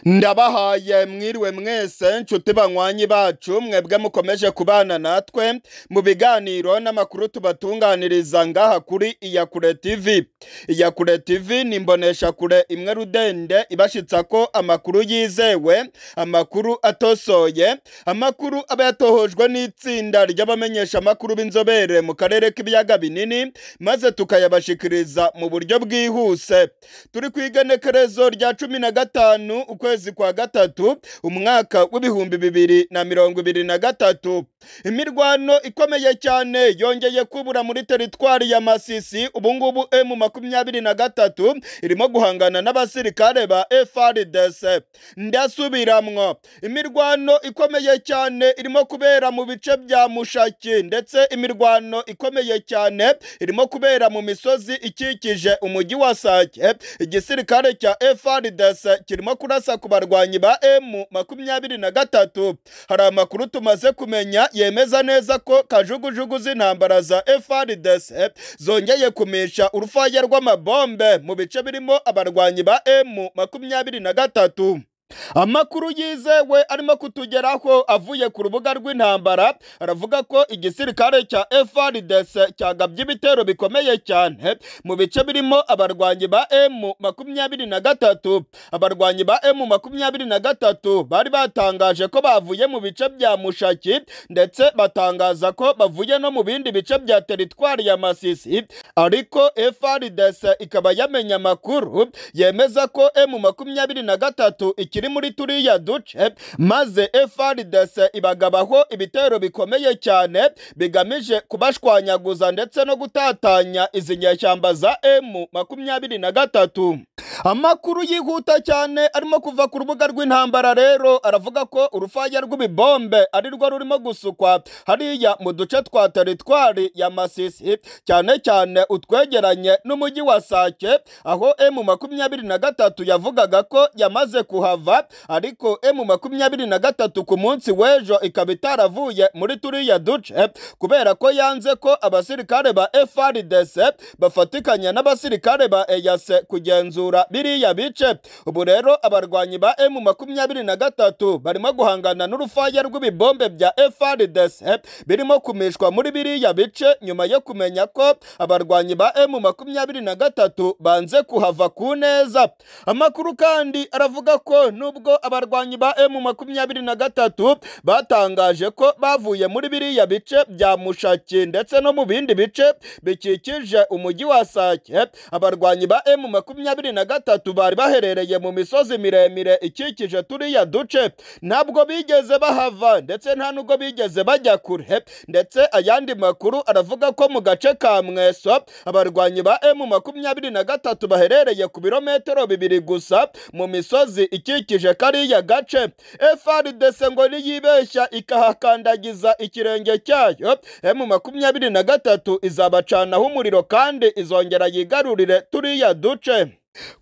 ndabahaye mwiriwe mwese nshuti banywanyi bacu mwebwe mukomeje kubana natwe mu biganiro n'amakuru tubatunganiriza ngaha kuri iyakure tv iyakure tv ni imboneshakure imwe rudende ibashitsa ko amakuru yizewe amakuru atosoye amakuru aba yatohojwe n'itsinda ry'abamenyesha amakuru b'inzobere mu karere k'ibiyaga binini maze tukayabashikiriza mu buryo bwihuse turi ku igenekerezo rya cumi na gatanu ukwezi kwa gatatu umwaka w'ibihumbi bibiri na mirongo ibiri na gatatu imirwano ikomeye cyane yongeye kubura muri teritwari ya masisi ubungubu emu makumyabiri na gatatu irimo guhangana n'abasirikare ba frdc ndasubiramwo imirwano ikomeye cyane irimo kubera mu bice bya mushaki ndetse imirwano ikomeye cyane irimo kubera mu misozi ikikije umujyi wa sake igisirikare cya frdc kirimo kurasa ku barwanyi ba emu makumyabiri na gatatu hari amakuru tumaze kumenya yemeza neza ko kajugujugu z'intambara za frdc zongeye kumisha urufaya rw'amabombe mu bice birimo abarwanyi ba emu makumyabiri na gatatu amakuru yizewe arimo kutugeraho avuye ku rubuga rw'intambara aravuga ko igisirikare cya FARDC cyagabye ibitero bikomeye cyane mu bice birimo abarwanyi ba M makumyabiri na gatatu abarwanyi ba M makumyabiri na gatatu bari batangaje ko bavuye mu bice bya Mushaki ndetse batangaza ko bavuye no mu bindi bice bya teritwari ya Masisi ariko FARDC ikaba yamenye amakuru yemeza ko M makumyabiri na gatatu ikiri turi muri turiya duce maze FARDC ibagabaho ibitero bikomeye cyane bigamije kubashwanyaguza ndetse no gutatanya izi nyeshyamba za M makumyabiri na gatatu amakuru yihuta cyane arimo kuva ku rubuga rw'intambara rero aravuga ko urufaya rw'ibibombe ari rwo rurimo gusukwa hariya mu duce twa teritwari ya masisi cyane cyane utwegeranye n'umujyi wa sake aho M makumyabiri na gatatu yavugaga ko yamaze kuhava ariko emu makumyabiri na gatatu ku munsi w'ejo ikaba itaravuye muri turiya duce kubera ko yanze ko abasirikare ba FARDC bafatikanya n'abasirikare ba EAC kugenzura biriya bice ubu rero abarwanyi ba emu makumyabiri na gatatu barimo guhangana n'urufaya rw'ibibombe bya FARDC birimo kumishwa muri biriya bice nyuma yo kumenya ko abarwanyi ba emu makumyabiri na gatatu banze kuhava ku neza amakuru kandi aravuga ko nubwo abarwanyi ba emu makumyabiri na gatatu batangaje ko bavuye muri biriya bice bya mushaki ndetse no mu bindi bice bikikije umujyi wa sake abarwanyi ba emu makumyabiri na gatatu bari baherereye mu misozi miremire ikikije turiya duce ntabwo bigeze bahava ndetse nta nubwo bigeze bajya kure ndetse ayandi makuru aravuga ko mu gace ka mweso abarwanyi ba emu makumyabiri na gatatu baherereye ku birometero bibiri gusa mu misozi ikikije kariya gace FARDC ngo niyibeshya ikahakandagiza ikirenge cyayo emu makumyabiri na gatatu izabacanaho umuriro kandi izongera yigarurire turiya duce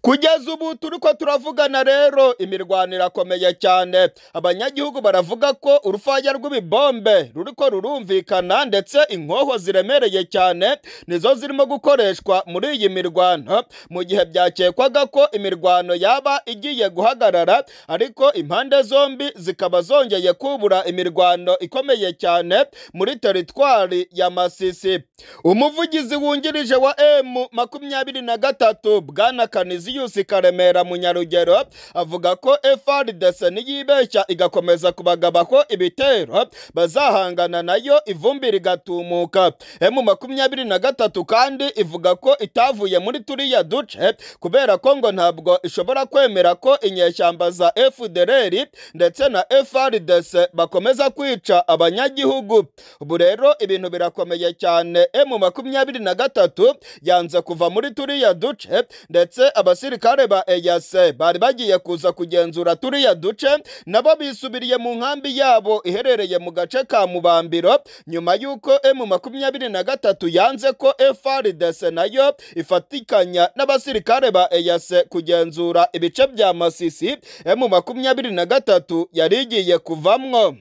kugeza ubu turi ko turavugana rero imirwano irakomeye cyane abanyagihugu baravuga ko urufaya rw'ibibombe ruri ko rurumvikana ndetse inkoho ziremereye cyane nizo zirimo gukoreshwa muri iyi mirwano mu gihe byakekwaga ko imirwano yaba igiye guhagarara ariko impande zombi zikaba zongeye kubura imirwano ikomeye cyane muri teritwari ya masisi umuvugizi wungirije wa emu makumyabiri na gatatu bwana Canisius Karemera Munyarugero avuga ko FARDC niyibeshya igakomeza kubagabaho ibitero bazahangana nayo ivumbi rigatumuka emu makumyabiri na gatatu kandi ivuga ko itavuye muri turiya duce kubera ko ngo ntabwo ishobora kwemera ko inyeshyamba za FDLR ndetse na FARDC bakomeza kwica abanyagihugu ubu rero ibintu birakomeye cyane emu makumyabiri na gatatu yanze kuva muri turiya duce ndetse abasirikare ba EAC bari bagiye kuza kugenzura turiya duce nabo bisubiriye mu nkambi yabo iherereye mu gace ka Mubambiro nyuma y'uko M makumyabiri na gatatu yanze ko FARDC nayo ifatikanya n'abasirikare ba EAC kugenzura ibice bya Masisi M makumyabiri na gatatu yari igiye kuvamwo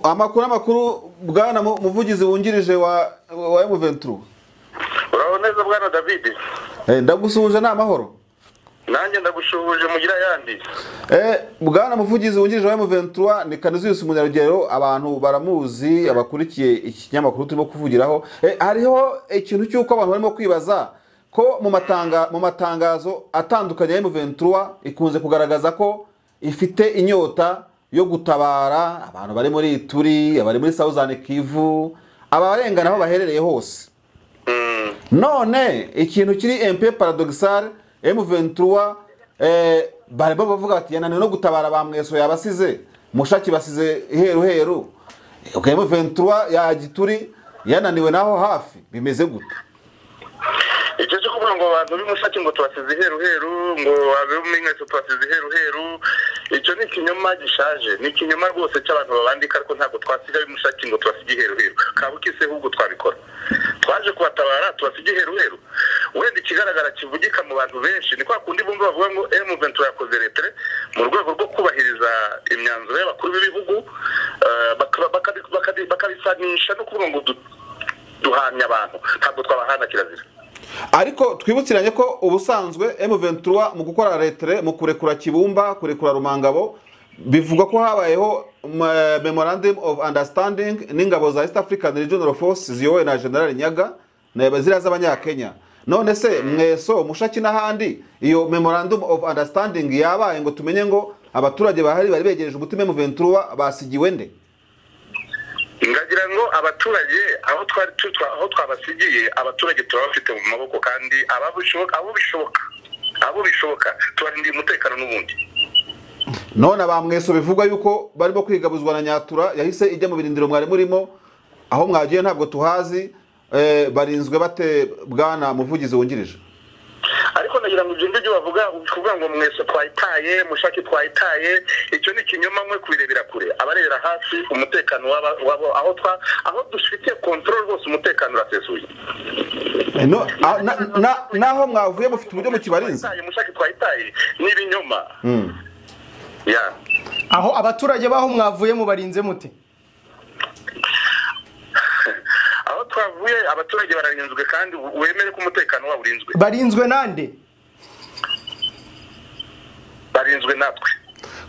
amakuru amakuru bwana muvugizi wungirije wa wa M23 uraho neza bwana David ndagusuhuje ni amahoro nanjye ndagushubuje mugira ayandi Eh, bwana muvugizi wungirije wa M23 ni Kanuzius Munyarugero abantu baramuzi abakurikiye ikinyamakuru turimo kuvugiraho eh, hariho ikintu cy'uko abantu barimo kwibaza ko mu matanga mu matangazo atandukanye ya M23 ikunze kugaragaza ko ifite inyota yo gutabara abantu bari muri Ituri abari muri Southern Kivu abarengana aho baherereye hose Mm, none ikintu kiri MP paradoxal M23 eh, barimo bavuga bati yananiwe no gutabara ba mweso yabasize mushaki basize heru heru okay, M23 ya gituri yananiwe naho hafi bimeze gute icyo cyo kuvuga ngo abantu b'imusaki ngo tubasize iheruheru ngo ab'inkweto tubasize iheruheru icyo ni ikinyoma gishaje ni ikinyoma rwose cy'abantu babandika ariko ntabwo twasiga ab'imusaki ngo tubasige iheruheru kabukise ahubwo twabikora twaje kubatabara tubasige iheruheru wenda ikigaragara kivugika mu bantu benshi ni kwa kundi bumva bavuga ngo M23 yakoze retere mu rwego rwo kubahiriza imyanzuro y'abakuru b'ibihugu eh, bakaba- bakadi- bakadi- bakabisanisha no kuvuga ngo du- duhamya abantu ntabwo twabahana kirazira ariko twibukiranye ko ubusanzwe M23 mu gukora retere mu kurekura Kibumba kurekura Rumangabo bivugwa ko habayeho mm, memorandum of understanding n'ingabo za East African Regional Force ziyobowe na General Nyaga na ziriya z'abanyakenya none se mweso mushaki n'ahandi iyo memorandum of understanding yabaye ngo tumenye ngo abaturage bahari bari begereje umutima M23 basigiwe nde ngagira ngo abaturage aho twari tu- twa- aho twabasigiye abaturage turabafite mu maboko kandi abo bishoboka abo bishoboka abo bishoboka tubarindiye umutekano n'ubundi none abamweso bivugwa yuko barimo kwigabuzwa na nyatura yahise ijya mu birindiro mwari murimo aho mwagiye ntabwo tuhazi eh, barinzwe bate bwana muvugizi wungirije ariko nagira ngo ibyo ngibyo bavuga kuvuga ngo mwese twayitaye mushaki twayitaye icyo ni ikinyoma mwe kubirebera kure abarebera hafi umutekano w'aba- w'abo aho twa aho dufite kontrol rwose umutekano urasesuye Eh, no- a- na- na- naho mwavuye mufite uburyo mukibarinze Twayitaye, mushaki twayitaye ni ibinyoma Mm. ya aho abaturage b'aho mwavuye mubarinze mute aho twavuye abaturage bararinzwe kandi wemere ko umutekano wabo urinzwe barinzwe nande barinzwe natwe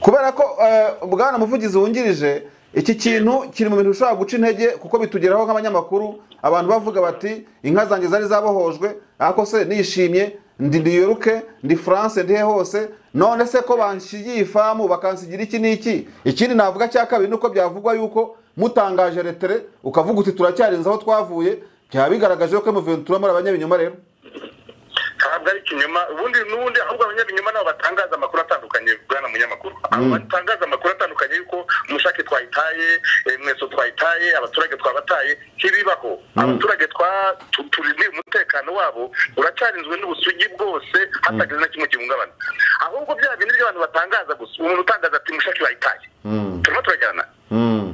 kubera ko eh, bwana muvugizi wungirije iki kintu kiri mu bintu bishobora guca intege kuko bitugeraho nk'abanyamakuru abantu bavuga bati inka zanjye zari zabohojwe ariko se nishimye ndi New York ndi France ndi he hose none se ko banshigiye ifamu bakansigira iki n'iki ikindi navuga cya kabiri nuko byavugwa yuko mutangaje retere ukavuga uti turacyarinze aho twavuye byaba bigaragaje ko M23 muri abanyabinyoma rero ntabwo ari ikinyoma ubundi n'ubundi ahubwo abanyabinyoma nabo batangaza amakuru atandukanye bwana munyamakuru abo batangaza amakuru atandukanye yuko mushake twayitaye eh, mweso twayitaye abaturage twabataye ntibibaho abaturage twa- tu- turindiye umutekano wabo uracyarinzwe n'ubusugi bwose hatagize na kimwe gihungabana ahubwo bya bindi by'abantu batangaza gusa umuntu utangaza ati mushake wayitaye turimo turajyana mm.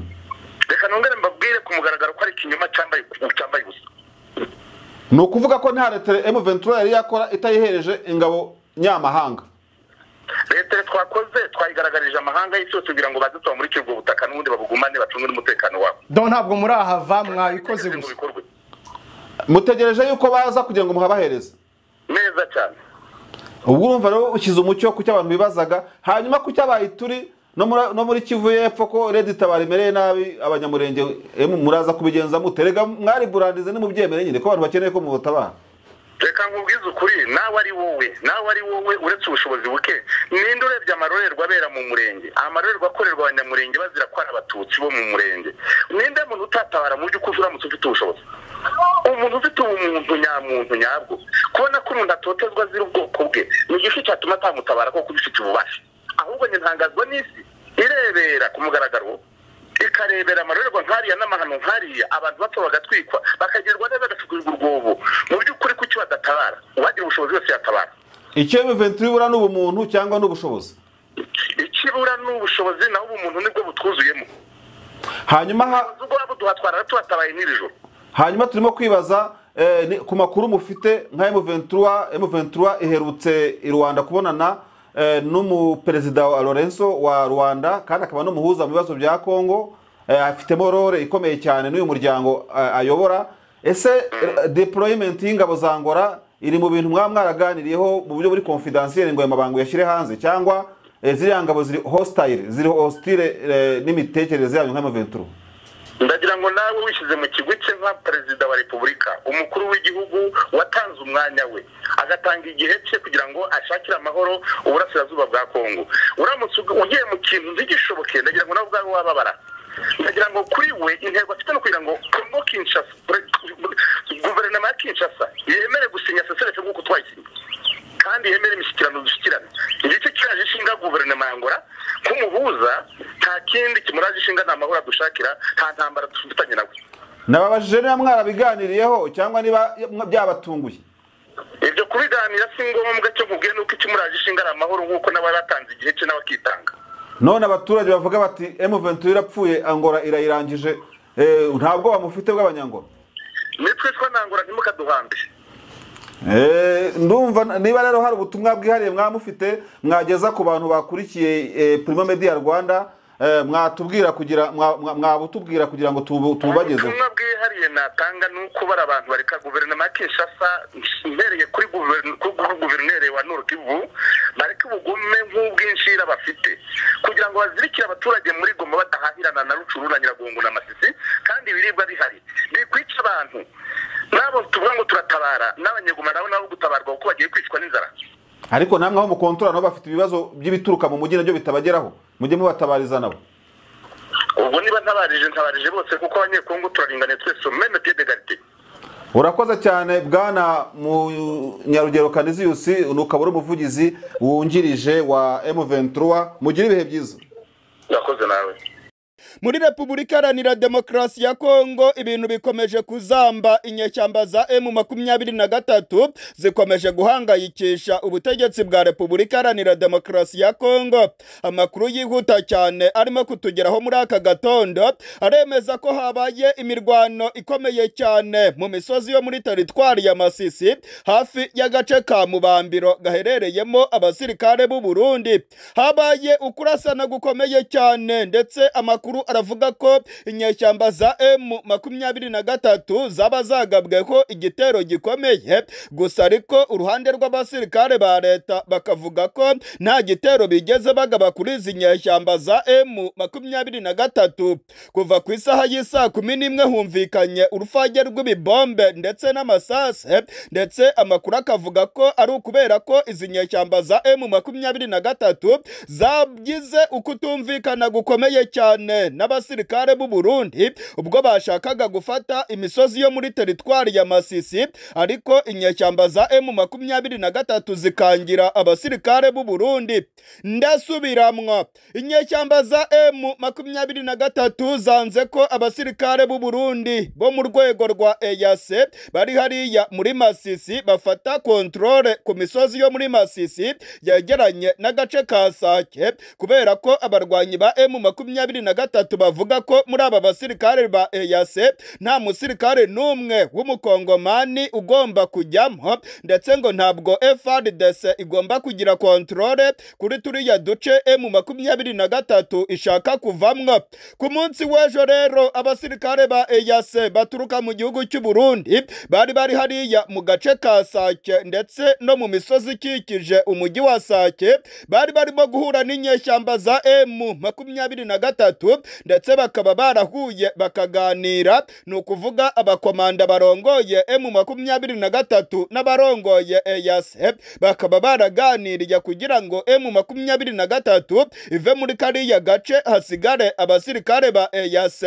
reka nongere mbabwire ku mugaragaro ko ari ikinyoma cyambaye cyambaye ubusa ni ukuvuga ko nta retere M23 yari yakora itayihereje ingabo nyamahanga leta twakoze twayigaragarije amahanga y'isi yose kugira ngo baze tubamurikire ubwo butaka n'ubundi babugumane bacunge n'umutekano wabo do ntabwo murahava mwabikoze ngo gusa bikorwe mutegereje yuko baza kugira ngo muhabahereze neza cyane ubwo urumva rero ushyize umucyo ku cyo abantu bibazaga hanyuma ku cyo abayituri no muri- no muri kivu y'epfo ko redi tabara imereye nabi abanyamurenge emwe muraza kubigenza mute rega mwari burandize nimubyemere nyine ko abantu bakeneye ko mubatabara reka nkubwize ukuri nawe ari wowe nawe ari wowe uretse ubushobozi buke ninde urebye amarorerwa abera mu murenge amarorerwa akorerwa abanyamurenge bazira ko ari abatutsi bo mu murenge ninde muntu utatabara mu by'ukuri uramutse ufite ubushobozi umuntu ufite ubumuntu nyamuntu nyabwo kubona ko umuntu atotezwa azira ubwoko bwe ni igifu cyatuma atamutabara kuko ubifite ububasha ahubwo nyintangazwa n'isi irebera ku mugaragaro ikarebera amarorerwa nkariya n'amahano nkariya abantu bato bagatwikwa bakagirirwa neza bagacukurirwa urwobo mu by'ukuri kuki badatabara uwagira ubushobozi wese yatabara icyo M23 ibura ni ubumuntu cyangwa ni ubushobozi ikibura ni ubushobozi naho ubumuntu nibwo butwuzuyemo hanyuma ha, ubwo waba uduhatwara tubatabaye n'iri joro hanyuma turimo kwibaza eh, ni- ku makuru mufite nka M23 M23 iherutse i Rwanda kubonana eh, n'umuperezida wa Lorenzo wa Rwanda kandi akaba n'umuhuza mu bibazo bya Kongo eh, afitemo role ikomeye cyane n'uyu muryango eh, ayobora ese eh, deployment y'ingabo za Angola iri mu bintu mwaba mwaraganiriyeho mu buryo buri confidentiel ngo ayo mabango yashyire hanze cyangwa eh, ziriya ngabo ziri hostile ziri hostile eh, n'imitekerereze yanyu nka Mventuro ndagira ngo nawe wishyize mu kigwi cye nka perezida wa repubulika umukuru w'igihugu watanze umwanya we agatanga igihe cye kugira ngo ashakire amahoro uburasirazuba bwa kongo uramutse ug- ugiye mu kintu ntigishoboke ndagira ngo nawe ubwawe wababara ndagira ngo kuri we intego afite no kugira ngo kongo kinshasa guverinoma ya kinshasa yemere gusinya sesereke nk'uko twayisinye kandi yemera imishyikirano dushyikirana igice kiraje ishinga guverinoma ya ngora kumuhuza nta kindi kimuraje ishinga nta mahoro adushakira nta ntambara dufitanye nawe nababajije niba mwarabiganiriyeho cyangwa niba byabatunguye ibyo kubiganira si ngombwa cyo nkubwiye nuko ikimuraje ishinga ari amahoro nk'uko n'abatanze igihe cye nawe akitanga none abaturage bavuga bati M23 irapfuye angora irayirangije eh, nta bwoba mufite bw'abanyangora nitwe twanangura ntimukaduhambe Eh, ndumva niba rero hari ubutumwa bwihariye mwaba mufite mwageza ku bantu bakurikiye eh, Prima Media Rwanda eh, mwatubwira kugira mwa- mwa- mwabutubwira kugira ngo tubu- tububagezeho ubutumwa bwihariye natanga ni uko bari abantu bareka guverinoma ya kinshasa mbereye kuri guver- kuri gu- guverineri wa norukivu bareke ubugume nk'ubwinshira bafite kugira ngo bazirikire abaturage muri goma badahahirana na rucuru na nyiragongo na masisi kandi ibiribwa bihari bikwica abantu n'abo tuvuga ngo turatabara n'abanyegoma nabo nabo gutabarwa kuko bagiye kwicwa n'inzara ariko namwe aho mukontora nabo bafite ibibazo by'ibituruka mu mujyi nabyo bitabageraho mujye mubatabariza nabo ubwo niba ntabarije ntabarije bose kuko abanyekongo turaringaniye twese meme pied d'egalite urakoze cyane bwana munyarugero kaniziyusi ni ukaba uri umuvugizi wungirije wa M23 mugire ibihe byiza urakoze nawe muri repubulika iharanira demokarasi ya kongo ibintu bikomeje kuzamba inyeshyamba za emu makumyabiri na gatatu zikomeje guhangayikisha ubutegetsi bwa repubulika iharanira demokarasi ya kongo amakuru yihuta cyane arimo kutugeraho muri aka gatondo aremeza ko habaye imirwano ikomeye cyane mu misozi yo muri teritwari ya masisi hafi y'agace ka mubambiro gaherereyemo abasirikare b'u burundi habaye ukurasana gukomeye cyane ndetse amakuru aravuga ko inyeshyamba za emu makumyabiri na gatatu zaba zagabweho igitero gikomeye gusa ariko uruhande rw'abasirikare ba leta bakavuga ko nta gitero bigeze bagaba kuri izi nyeshyamba za emu makumyabiri na gatatu kuva ku isaha y'isaa kumi n'imwe humvikanye urufage rw'ibibombe ndetse n'amasase ndetse amakuru akavuga ko ari ukubera ko izi nyeshyamba za emu makumyabiri na gatatu zagize ukutumvikana gukomeye cyane n'abasirikare b'u Burundi ubwo bashakaga gufata imisozi yo muri teritwari ya Masisi ariko inyeshyamba za emu makumyabiri na gatatu zikangira abasirikare b'u Burundi ndasubiramwo inyeshyamba za emu makumyabiri na gatatu zanze ko abasirikare b'u Burundi bo mu rwego rwa EAC bari hariya muri Masisi bafata kontrole ku misozi yo muri Masisi yegeranye n'agace ka Sake kubera ko abarwanyi ba emu makumyabiri na gatatu bavuga ko muri aba basirikare ba EAC nta musirikare n'umwe w'umukongomani ugomba kujyamo ndetse ngo ntabwo FRDC igomba kugira kontrole kuri turiya duce emu makumyabiri na gatatu ishaka kuvamwo ku munsi w'ejo rero abasirikare ba EAC baturuka mu gihugu cy'u Burundi bari bari hariya mu gace ka Sake ndetse no mu misozi ikikije umujyi wa Sake bari barimo guhura n'inyeshyamba za emu makumyabiri na gatatu ndetse bakaba barahuye bakaganira ni ukuvuga abakomanda barongoye emu makumyabiri na gatatu n'abarongoye EAC bakaba baraganiriye kugira ngo emu makumyabiri na gatatu ive muri kariya gace hasigare abasirikare ba EAC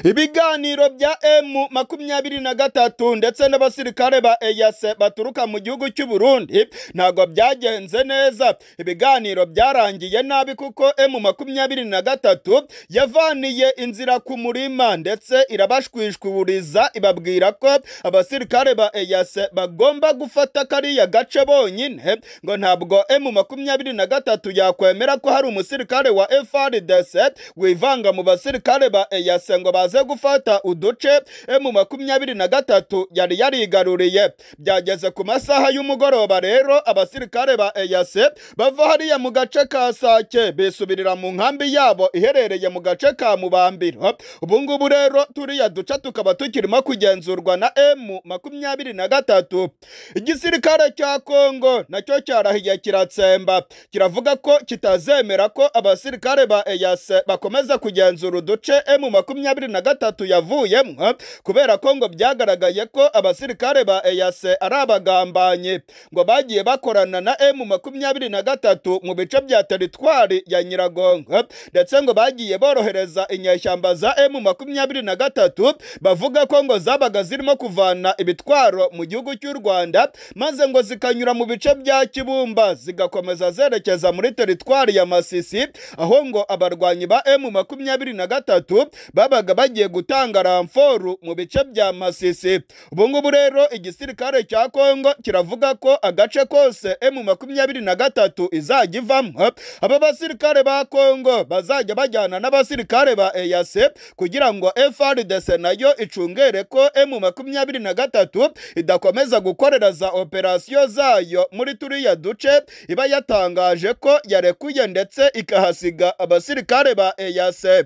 ibiganiro bya emu makumyabiri na gatatu ndetse n'abasirikare ba eyase baturuka mu gihugu cy'u Burundi ntabwo byagenze neza ibiganiro byarangiye nabi kuko emu makumyabiri na gatatu yavaniye inzira ku murima ndetse irabashwishwuriza ibabwira ko abasirikare ba eyase bagomba gufata kariya gace bonyine ngo ntabwo emu makumyabiri na gatatu yakwemera ko hari umusirikare wa FRDC wivanga mu basirikare ba eyase kugira ngo baze gufata uduce mu makumyabiri na gatatu yari yarigaruriye byageze ku masaha y'umugoroba rero abasirikare ba eyase bava hariya mu gace ka sake bisubirira mu nkambi yabo iherereye mu gace ka mubambiro ubu ngubu rero turiya duce tukaba tukirimo kugenzurwa na emu makumyabiri na gatatu igisirikare cya kongo nacyo cyarahiye kiratsemba kiravuga ko kitazemera ko abasirikare ba eyase bakomeza kugenzura uduce emu makumyabiri na gatatu yavuyemo kubera ko ngo byagaragaye ko abasirikare ba eyase ari abagambanyi ngo bagiye bakorana na emu makumyabiri na gatatu mu bice bya teritwari ya nyiragongo ndetse ngo bagiye borohereza inyeshyamba za emu makumyabiri na gatatu bavuga ko ngo zabaga zirimo kuvana ibitwaro mu gihugu cy'u rwanda maze ngo zikanyura mu bice bya kibumba zigakomeza zerekeza muri teritwari ya masisi aho ngo abarwanyi ba emu makumyabiri na gatatu babaga bagiye gutanga ramforu mu bice bya masisi ubu ngubu rero igisirikare cya kongo kiravuga ko agace kose emu makumyabiri na gatatu izajya ivamo aba basirikare ba kongo bazajya bajyana n'abasirikare ba eyase kugira ngo frdc nayo icungere ko emu makumyabiri na gatatu idakomeza gukorera za operasiyo zayo muri turiya duce iba yatangaje ko yarekuye ndetse ikahasiga abasirikare ba eyase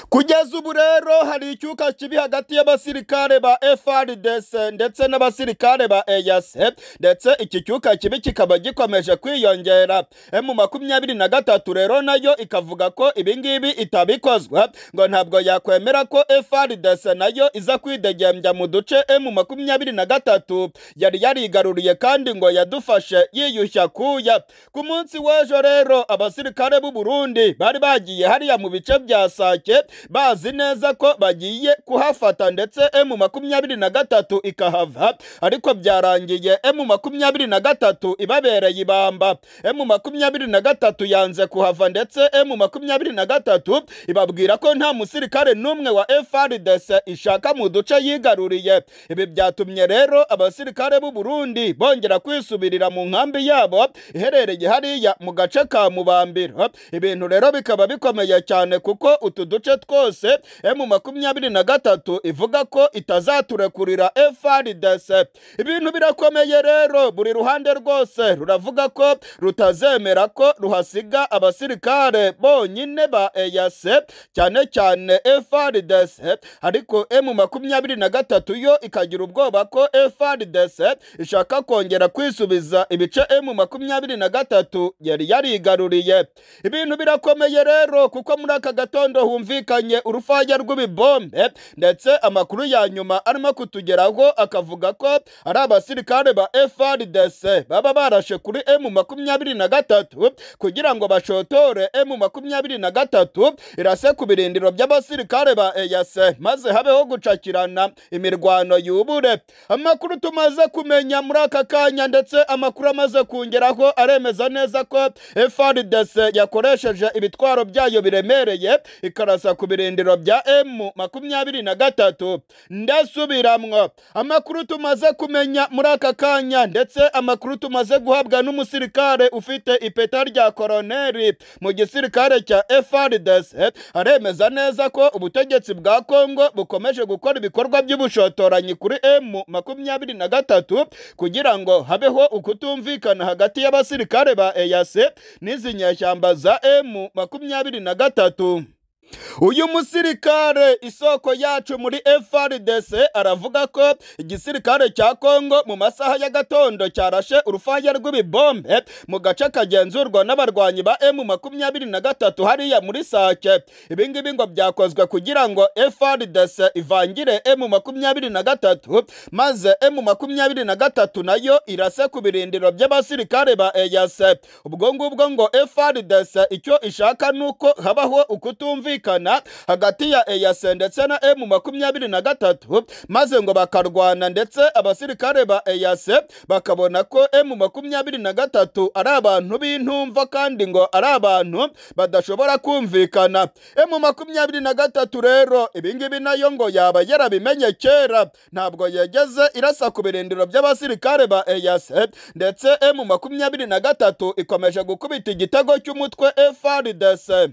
kugeza ubu rero hari icyuka kibi hagati y'abasirikare ba FRDC ndetse n'abasirikare ba EAC ndetse iki cyuka kibi kikaba gikomeje kwiyongera mu makumyabiri na gatatu rero nayo ikavuga ko ibingibi itabikozwa ngo ntabwo yakwemera ko FRDC nayo iza kwidegembya mu duce mu makumyabiri na gatatu yari yarigaruriye kandi ngo yadufashe yiyushya kuya ku munsi w'ejo rero abasirikare b'u Burundi bari bagiye hariya mu bice bya Sake bazi neza ko bagiye kuhafata ndetse emu makumyabiri na gatatu ikahava ariko byarangiye emu makumyabiri na gatatu ibabereye ibamba emu makumyabiri na gatatu yanze kuhava ndetse emu makumyabiri na gatatu ibabwira ko nta musirikare n'umwe wa FRDC ishaka mu duce yigaruriye ibi byatumye rero abasirikare b'u Burundi bongera kwisubirira mu nkambi yabo iherereye hariya mu gace ka Mubambiro ibintu rero bikaba bikomeye cyane kuko utu duce twose emu makumyabiri na gatatu ivuga ko itazaturekurira FRDC ibintu birakomeye rero buri ruhande rwose ruravuga ko rutazemera ko ruhasiga abasirikare bonyine ba EAC cyane cyane FRDC ariko emu makumyabiri na gatatu yo ikagira ubwoba ko FRDC ishaka kongera kwisubiza ibice emu makumyabiri na gatatu yari yarigaruriye ibintu birakomeye rero kuko muri aka gatondo humvikanye urufaya rw'ibibombe ndetse amakuru ya nyuma arimo kutugeraho akavuga ko ari abasirikare ba FRDC baba barashe kuri M makumyabiri na gatatu kugira ngo bashotore M makumyabiri na gatatu irase ku birindiro by'abasirikare ba EAC maze habeho gucakirana imirwano yubure amakuru tumaze kumenya muri aka kanya ndetse amakuru amaze kongeraho aremeza neza ko FRDC yakoresheje ibitwaro byayo biremereye ikarasa ku birindiro bya emu makumyabiri na gatatu ndasubiramwo amakuru tumaze kumenya muri aka kanya ndetse amakuru tumaze guhabwa n'umusirikare ufite ipeta rya koroneri mu gisirikare cya FRDC aremeza neza ko ubutegetsi bwa Kongo bukomeje gukora ibikorwa by'ubushotoranyi kuri emu makumyabiri na gatatu kugira ngo habeho ukutumvikana hagati y'abasirikare ba EAC n'izi nyeshyamba za emu makumyabiri na gatatu uyu musirikare isoko yacu muri FRDC aravuga ko igisirikare cya Kongo mu masaha ya gatondo cyarashe urufaya rw'ibibombe mu gace kagenzurwa n'abarwanyi ba M23 hariya muri Sake ibi ngibi ngo byakozwe kugira ngo FRDC ivangire M23 maze M23 nayo irase ku birindiro by'abasirikare ba EAC ubwo ngubwo ngo FRDC icyo ishaka nuko habaho ukutumvikana kumvikana hagati ya EAC ndetse na M makumyabiri na gatatu maze ngo bakarwana ndetse abasirikare ba EAC bakabona ko M makumyabiri na gatatu ari abantu b'intumva kandi ngo ari abantu badashobora kumvikana M makumyabiri na gatatu rero ibingibi nayo ngo yaba yarabimenye kera ntabwo yageze irasa ku birindiro by'abasirikare ba EAC ndetse M makumyabiri na gatatu ikomeje gukubita igitego cy'umutwe FRDC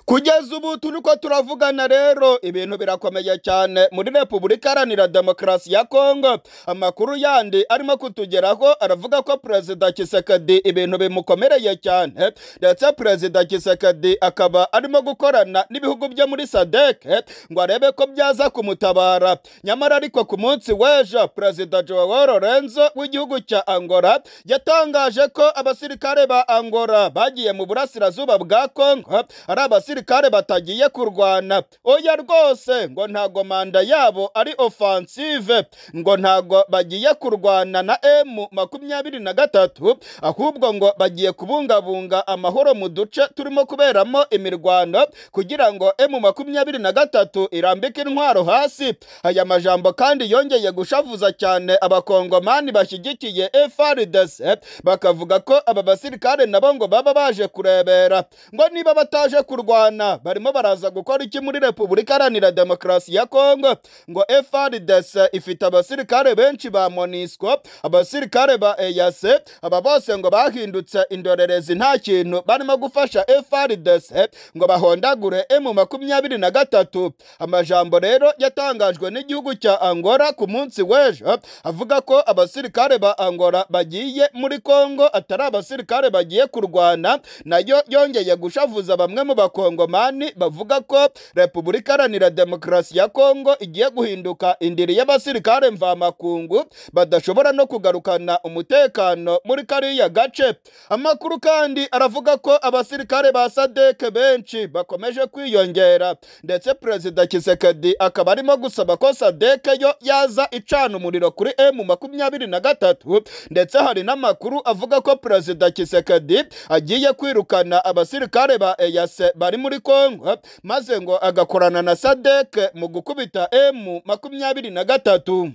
kugeza ubu turiko turavugana rero ibintu birakomeye cyane muri repubulika iharanira demokarasi ya kongo amakuru yandi arimo kutugeraho aravuga ko perezida kisekedi ibintu bimukomereye cyane ndetse perezida kisekedi akaba arimo gukorana n'ibihugu byo muri sadeke ngo arebe ko byaza kumutabara nyamara ariko ku munsi w'ejo perezida joao lorenzo w'igihugu cya angola yatangaje ko abasirikare ba angola bagiye mu burasirazuba bwa kongo ari abasirikare batagiye kurwana oya rwose ngo ntago manda yabo ari offensive ngo ntago bagiye kurwana na m makumyabiri na gatatu ahubwo ngo bagiye kubungabunga amahoro mu duce turimo kuberamo imirwano kugira ngo m makumyabiri na gatatu irambike intwaro hasi aya majambo kandi yongeye gushavuza cyane abakongomani bashyigikiye FRDC bakavuga ko aba basirikare nabo ngo baba baje kurebera ngo niba bataje kurwana barimo baraza gukora iki muri repubulika iharanira demokarasi ya kongo ngo FRDC ifite abasirikare benshi ba monisco abasirikare ba EAC aba bose ngo bahindutse indorerezi nta kintu barimo gufasha FRDC ngo bahondagure M makumyabiri na gatatu amajambo rero yatangajwe n'igihugu cya angola ku munsi w'ejo avuga ko abasirikare ba angola bagiye muri kongo atari abasirikare bagiye kurwana nayo yongeye gushavuza bamwe mu bakongomani bavuga ko repubulika iharanira demokarasi ya kongo igiye guhinduka indiri y'abasirikare mvamakungu badashobora no kugarukana umutekano muri kariya gace amakuru kandi aravuga ko abasirikare ba sadeke benshi bakomeje kwiyongera ndetse perezida kisekedi akaba arimo gusaba ko sadeke yo yaza icana umuriro kuri m makumyabiri na gatatu ndetse hari n'amakuru avuga ko perezida kisekedi agiye kwirukana abasirikare ba eyase bari muri kongo maze ngo agakorana na sadeke mu gukubita m makumyabiri na gatatu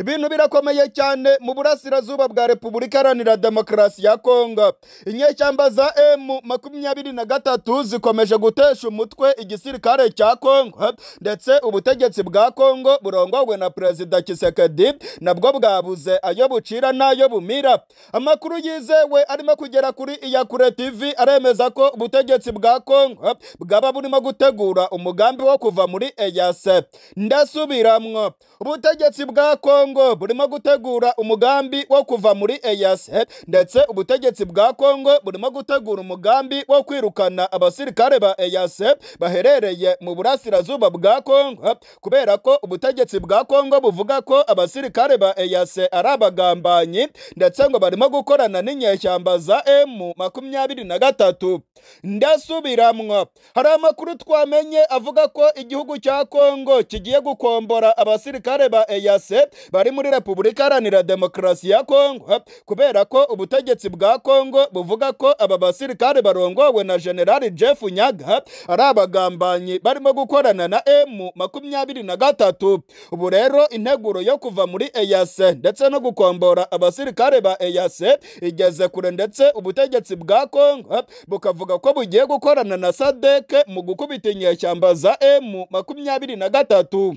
ibintu birakomeye cyane mu burasirazuba bwa repubulika iharanira demokarasi ya kongo inyeshyamba za emu makumyabiri na gatatu zikomeje gutesha umutwe igisirikare cya kongo ndetse ubutegetsi bwa kongo burongowe na perezida kisekedi nabwo bwabuze ayo bucira n'ayo bumira amakuru yizewe arimo kugera kuri iyakure tv aremeza ko ubutegetsi bwa kongo bwaba burimo gutegura umugambi wo kuva muri eyase ndasubiramwo ubutegetsi bwa kongo burimo gutegura umugambi wo kuva muri eyase ndetse ubutegetsi bwa kongo burimo gutegura umugambi wo kwirukana abasirikare ba eyase baherereye mu burasirazuba bwa kongo kubera ko ubutegetsi bwa kongo buvuga ko abasirikare ba eyase ari abagambanyi ndetse ngo barimo gukorana n'inyeshyamba za emu makumyabiri na gatatu ndasubiramwo hari amakuru twamenye avuga ko igihugu cya kongo kigiye gukombora abasirikare ba eyase bari muri repubulika iharanira demokarasi ya kongo kubera ko ubutegetsi bwa kongo buvuga ko aba basirikare barongowe na generali jeff nyaga ari abagambanyi barimo gukorana na m makumyabiri na gatatu ubu rero integuro yo kuva muri eyase ndetse no gukombora abasirikare ba eyase igeze kure ndetse ubutegetsi bwa kongo bukavuga ko bugiye gukorana na sadeke mu gukubita inyeshyamba za m makumyabiri na gatatu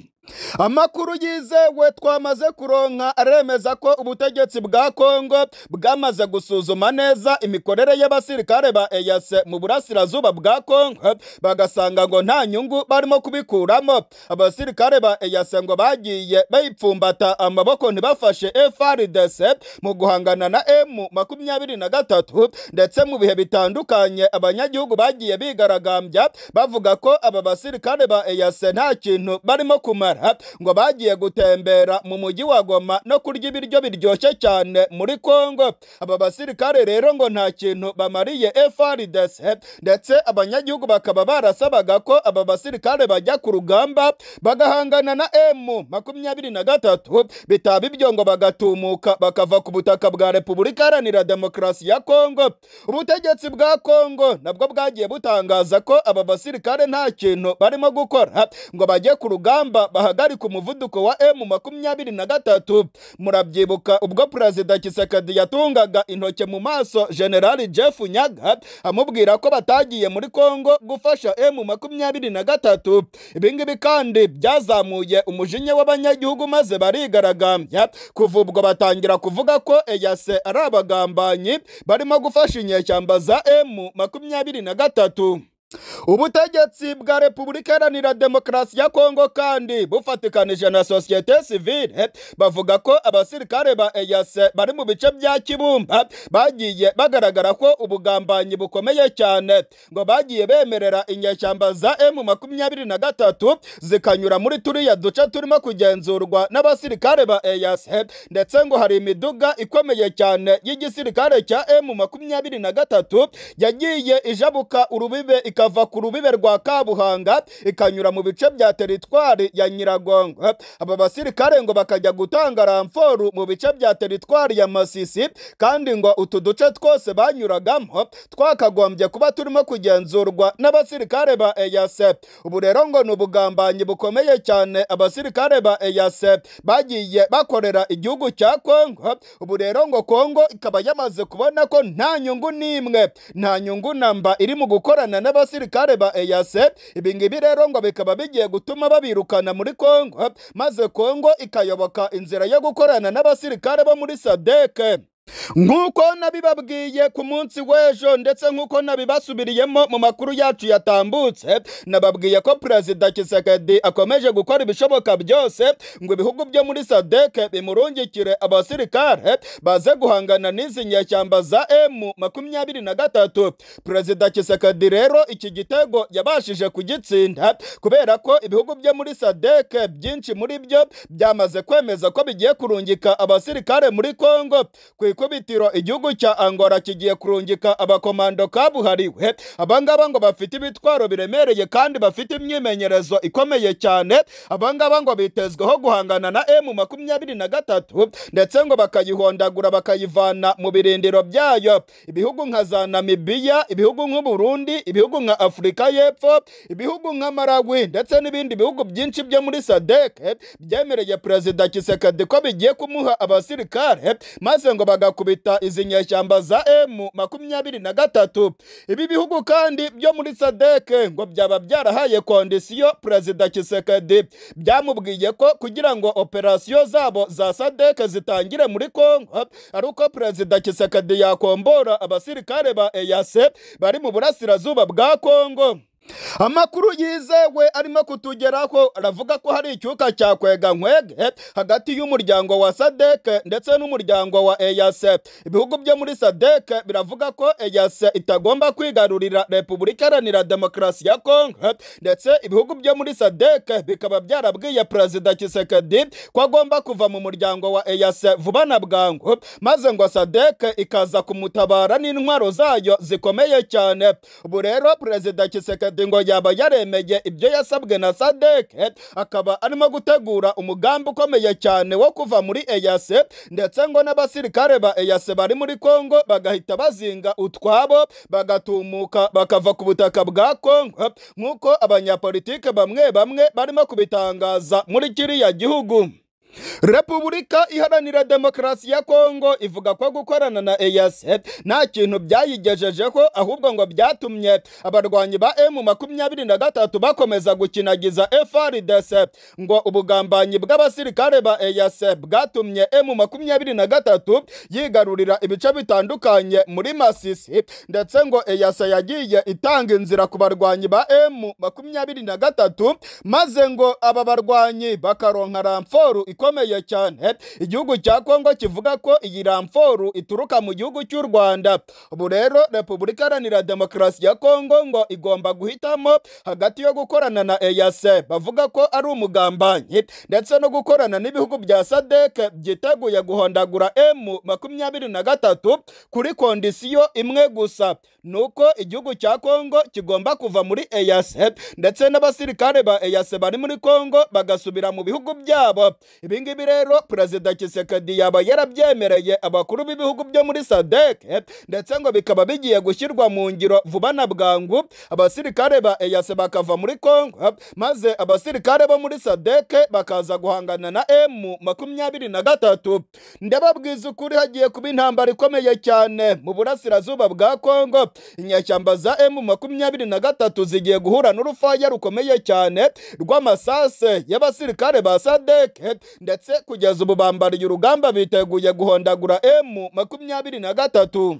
amakuru yizewe twamaze kuronka aremeza ko ubutegetsi bwa kongo bwamaze gusuzuma neza imikorere y'abasirikare ba eyase mu burasirazuba bwa kongo bagasanga ngo nta nyungu barimo kubikuramo abasirikare ba eyase ngo bagiye bayipfumbata amaboko ntibafashe frdc mu guhangana na m makumyabiri na gatatu ndetse mu bihe bitandukanye abanyagihugu bagiye bigaragambya bavuga ko aba basirikare ba eyase nta kintu barimo kumara Gitara ngo bagiye gutembera mu mujyi wa Goma no kurya ibiryo biryoshye cyane muri Kongo aba basirikare rero ngo nta kintu bamariye FARDC ndetse abanyagihugu bakaba barasabaga ko aba basirikare bajya ku rugamba bagahangana na M makumyabiri na gatatu bitaba ibyo ngo bagatumuka bakava ku butaka bwa Repubulika Iharanira Demokarasi ya Kongo ubutegetsi bwa Kongo nabwo bwagiye butangaza ko aba basirikare nta kintu barimo gukora ngo bajye ku rugamba bahagarika umuvuduko wa M makumyabiri na gatatu murabyibuka ubwo perezida Kisekedi yatungaga intoke mu maso generali Jeff Nyaga amubwira ko batagiye muri Kongo gufasha M makumyabiri na gatatu ibingibi kandi byazamuye umujinya w'abanyagihugu maze barigaragambya kuva ubwo batangira kuvuga ko EAC ari abagambanyi barimo gufasha inyeshyamba za M makumyabiri na gatatu ubutegetsi bwa repubulika iharanira demokarasi ya kongo kandi bufatikanije na sosiyete sivile bavuga ko abasirikare ba eyase bari mu bice bya kibumba bagiye bagaragara ko ubugambanyi bukomeye cyane ngo bagiye bemerera inyeshyamba za emu makumyabiri na gatatu zikanyura muri turiya duce turimo kugenzurwa n'abasirikare ba eyase ndetse ngo hari imiduga ikomeye cyane y'igisirikare cya emu makumyabiri na gatatu yagiye ijabuka urubibe ikava ku rubibe rwa kabuhanga ikanyura mu bice bya teritwari ya nyiragongo aba basirikare ngo bakajya gutanga ramforu mu bice bya teritwari ya masisi kandi ngo utu duce twose banyuragamo twakagombye kuba turimo kugenzurwa n'abasirikare ba eyase ubu rero ngo ni ubugambanyi bukomeye cyane abasirikare ba eyase bagiye bakorera igihugu cya kongo ubu rero ngo kongo ikaba yamaze kubona ko nta nyungu n'imwe nta nyungu namba iri mu gukorana n'abasirikare ba eyase ibi ngibi rero ngo bikaba bigiye gutuma babirukana muri kongo maze kongo ikayoboka inzira yo gukorana n'abasirikare bo muri sadeke nk'uko nabibabwiye ku munsi w'ejo ndetse nk'uko nabibasubiriyemo mu makuru yacu yatambutse nababwiye ko perezida kisekedi akomeje gukora ibishoboka byose ngo ibihugu byo muri sadeke bimurungikire abasirikare baze guhangana n'izi nyeshyamba za emu makumyabiri na gatatu perezida kisekedi rero iki gitego yabashije kugitsinda kubera ko ibihugu byo muri sadeke byinshi muri byo byamaze kwemeza ko bigiye kurungika abasirikare muri kongo ku ikubitiro igihugu cya angora kigiye kurungika abakomando kabuhariwe abangaba ngo bafite ibitwaro biremereye kandi bafite imyimenyerezo ikomeye cyane abangaba ngo bitezweho guhangana na emu makumyabiri na gatatu ndetse ngo bakayihondagura bakayivana mu birindiro byayo ibihugu nka za namibiya ibihugu nk'uburundi ibihugu nka afurika y'epfo ibihugu nka marawi ndetse n'ibindi bihugu byinshi byo muri sadeke byemereye perezida kisekedi ko bigiye kumuha abasirikare maze ngo bagakubita izi nyeshyamba za emu makumyabiri na gatatu ibi bihugu kandi byo muri sadeke ngo byaba byarahaye kondisiyo perezida kisekedi byamubwiye ko kugira ngo operasiyo zabo za sadeke zitangire muri kongo ari uko perezida kisekedi yakombora abasirikare ba eyase bari mu burasirazuba bwa kongo amakuru yizewe arimo kutugeraho aravuga ko hari icyuka cya kwega nkwege hagati y'umuryango wa sadeke ndetse n'umuryango wa eyase ibihugu byo muri sadeke biravuga ko eyase itagomba kwigarurira repubulika iharanira demokarasi ya kongo ndetse ibihugu byo muri sadeke bikaba byarabwiye perezida kisekedi ko agomba kuva mu muryango wa eyase vuba na bwangu maze ngo sadeke ikaza kumutabara n'intwaro zayo zikomeye cyane ubu rero perezida kisekedi ngo yaba yaremeye ibyo yasabwe na sadeke akaba arimo gutegura umugambi ukomeye cyane wo kuva muri eyase ndetse ngo n'abasirikare ba eyase bari muri kongo bagahita bazinga utwabo bagatumuka bakava ku butaka bwa kongo nk'uko abanyapolitike bamwe bamwe barimo kubitangaza muri kiriya gihugu Repubulika iharanira demokarasi ya Kongo ivuga ko gukorana na EAC nta kintu byayigejejeho ahubwo ngo byatumye abarwanyi ba M makumyabiri na gatatu bakomeza gukinagiza FARDC ngo ubugambanyi bw'abasirikare ba EAC bwatumye M makumyabiri na gatatu yigarurira ibice bitandukanye muri Masisi ndetse ngo EAC yagiye itanga inzira ku barwanyi ba M makumyabiri na gatatu maze ngo aba barwanyi bakaronka ramforu ikomeye cyane igihugu cya kongo kivuga ko iyi ramforu ituruka mu gihugu cy'u rwanda ubu rero repubulika iharanira demokarasi ya kongo ngo igomba guhitamo hagati yo gukorana na eyase bavuga ko ari umugambanyi ndetse no gukorana n'ibihugu bya sadeke byiteguye guhondagura emu makumyabiri na gatatu kuri kondisiyo imwe gusa ni uko igihugu cya kongo kigomba kuva muri eyase ndetse n'abasirikare ba eyase bari muri kongo bagasubira mu bihugu byabo ibi ngibi rero perezida kisekedi yaba yarabyemereye abakuru b'ibihugu byo muri sadeke ndetse ngo bikaba bigiye gushyirwa mu ngiro vuba na bwangu abasirikare ba eyase bakava muri kongo maze abasirikare bo muri sadeke bakaza guhangana na emu makumyabiri na gatatu ndababwiza ukuri hagiye kuba intambara ikomeye cyane mu burasirazuba bwa kongo inyeshyamba za emu makumyabiri na gatatu zigiye guhura n'urufaya rukomeye cyane rw'amasase y'abasirikare ba sadeke ndetse kugeza ubu bambariye urugamba biteguye guhondagura emu makumyabiri na gatatu